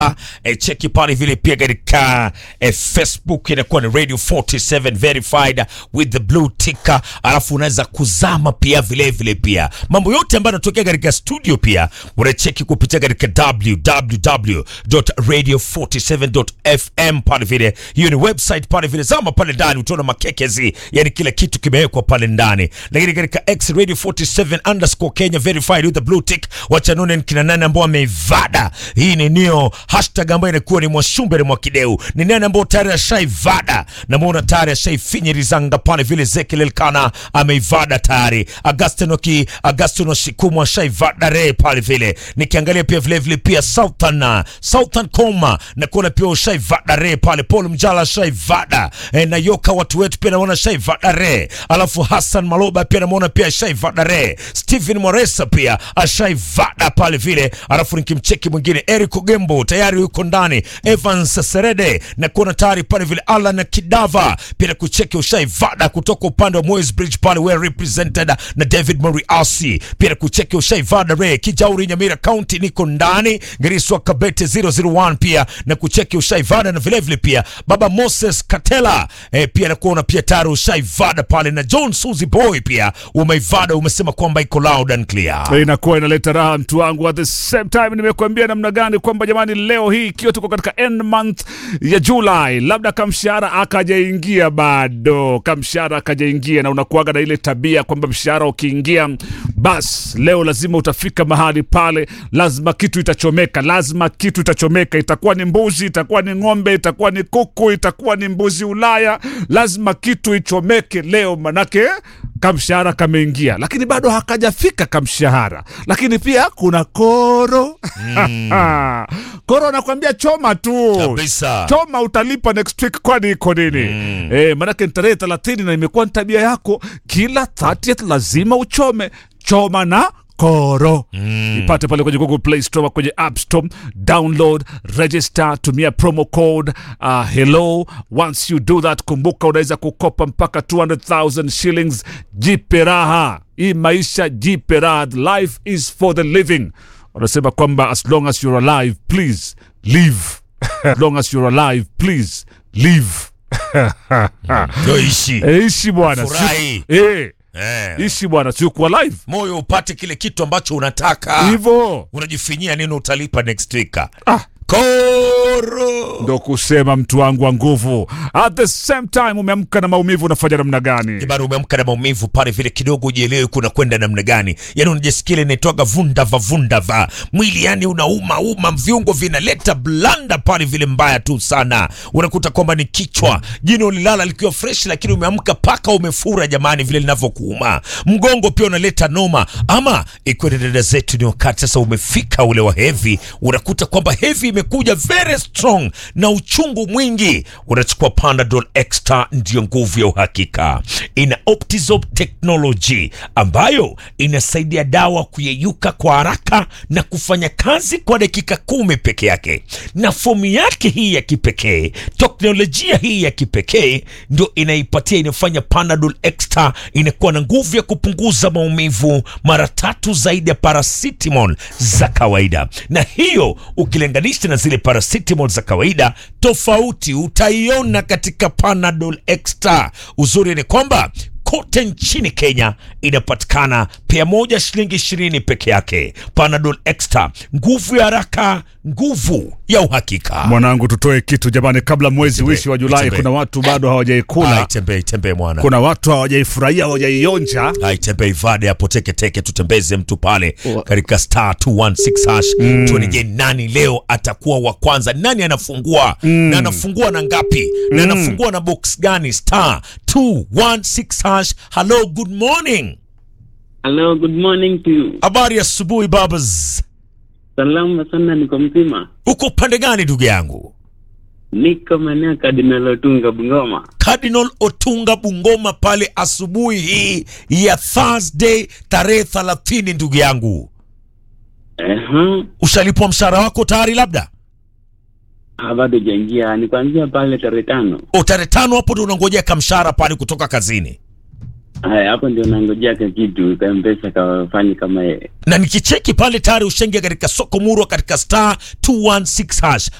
E, cheki pale vile pia katika e, Facebook inakuwa ni Radio 47 verified with the blue ticker, alafu unaweza kuzama pia vile vile pia mambo yote ambayo yanatokea katika studio pia unacheki kupitia katika www.radio47.fm pale vile, hiyo ni website pale vile, zama pale ndani utaona makekezi, yani kila kitu kimewekwa pale ndani, lakini katika X Radio 47 underscore Kenya verified with the blue tick, wachanone ni kina nani ambao wameivada hii ni nio hashtag ambayo inakuwa ni mwashumbere mwa kideu ni nani ambao tayari ashaivada na muona tayari ashaifinyirizanga pale vile Ezekiel Elkana ameivada tayari Augustino ki Augustino Shikumu ashaivada re pale vile nikiangalia pia vile vile pia Southern Southern Koma na kuona pia ushaivada re pale Paul Mjala ashaivada e, na Yoka watu wetu pia naona ashaivada re alafu Hassan Maloba pia namuona pia ashaivada re Stephen Moresa pia ashaivada pale vile alafu nikimcheki mwingine Eric Ogembo tayari yuko ndani, Evans Serede na kuona tayari pale vile Alan Kidava pia na kucheki ushaivada kutoka upande wa Moyes Bridge pale well represented na David Moriasi pia na kucheki ushaivada re Kijauri Nyamira County niko ndani Geriswa Kabete 001 pia na kucheki ushaivada na vile vile pia baba Moses Katela eh, pia na kuona pia tayari ushaivada pale na John Suzy Boy pia umeivada, umesema kwamba iko loud and clear. inakuwa inaleta raha mtu wangu. At the same time nimekuambia namna gani kwamba jamani, leo hii ikiwa tuko katika end month ya July, labda kamshahara akajaingia bado, kamshahara akajaingia, na unakuaga na ile tabia kwamba mshahara ukiingia, bas leo lazima utafika mahali pale, lazima kitu itachomeka, lazima kitu itachomeka. Itakuwa ni mbuzi, itakuwa ni ng'ombe, itakuwa ni kuku, itakuwa ni mbuzi Ulaya, lazima kitu ichomeke leo, manake kamshahara kameingia, lakini bado hakajafika kamshahara. Lakini pia kuna koro koro anakwambia choma tu Kabisa. choma, utalipa next week, kwani iko nini? Eh, manake ni tarehe thelathini na imekuwa ni tabia yako, kila 30th lazima uchome. Choma na koro ipate pale kwenye Google Play Store, kwenye App Store, download, register, tumia promo code uh, hello. Once you do that, kumbuka unaweza kukopa mpaka 200,000 shillings. Jipe raha hii maisha, jipe raha. Life is for the living. Wanasema kwamba as long as you're alive please live as long as you're alive please live. Ndio ishi Eh, ishi bwana, Furahi. Si- eh, eh, ishi bwana, sio kuwa live moyo upate kile kitu ambacho unataka hivyo unajifinyia nini utalipa next week Ah. koro ndo kusema mtu wangu wa nguvu. At the same time umeamka na maumivu, unafanya namna gani? bado umeamka na maumivu pale vile kidogo ujielewe kuna kwenda namna gani yani unajisikia ile inaitwaga vundava vundava mwili yani unauma uma viungo vinaleta blanda pale vile mbaya tu sana unakuta kwamba ni kichwa jino lilala likiwa fresh lakini umeamka paka umefura jamani vile linavyokuuma mgongo pia unaleta noma ama ikiwa ni dada zetu ni wakati sasa umefika ule wa hevi unakuta kwamba hevi imekuja very strong na uchungu mwingi unachukua panadol extra ndio nguvu ya uhakika ina optizop technology ambayo inasaidia dawa kuyeyuka kwa haraka na kufanya kazi kwa dakika kumi peke yake na fomu yake hii ya kipekee teknolojia hii ya kipekee ndio inaipatia inafanya panadol extra inakuwa na nguvu ya kupunguza maumivu mara tatu zaidi ya paracetamol za kawaida na hiyo ukilinganisha na zile paracetamol za kawaida tofauti utaiona katika panadol extra uzuri ni kwamba kote nchini Kenya inapatikana pea moja shilingi ishirini peke yake. Panadol Extra, nguvu ya haraka, nguvu ya uhakika. Mwanangu, tutoe kitu jamani, kabla mwezi Tembee, wishi wa Julai. tembee. Kuna watu bado hawajaikula, Ai, tembee tembee mwana, kuna watu hawajaifurahia, hawajaionja. ai tembee ivade hapo teke teke, tutembeze mtu pale katika star 216 hash tuone, je, nani leo atakuwa wa kwanza? Nani anafungua na anafungua na ngapi na anafungua na box gani? Star 216 hash. Hello, good morning. Hello, good morning to you. Habari ya asubuhi babas, Salama sana, niko mzima. uko upande gani ndugu yangu? Niko maeneo ya Cardinal Otunga Bungoma. Cardinal Otunga Bungoma pale asubuhi hii ya Thursday tarehe 30 ndugu yangu. Ehe, Ushalipwa mshahara wako tayari labda? Ah, bado jaingia, ni kuanzia pale tarehe tano. O tarehe tano hapo ndo unangojea kamshahara pale kutoka kazini. Haya, hapo ndio nangojea ka kitu ka mpesa kafanye kama yeye. na nikicheki pale tayari ushenge katika soko murwa katika star 216 hash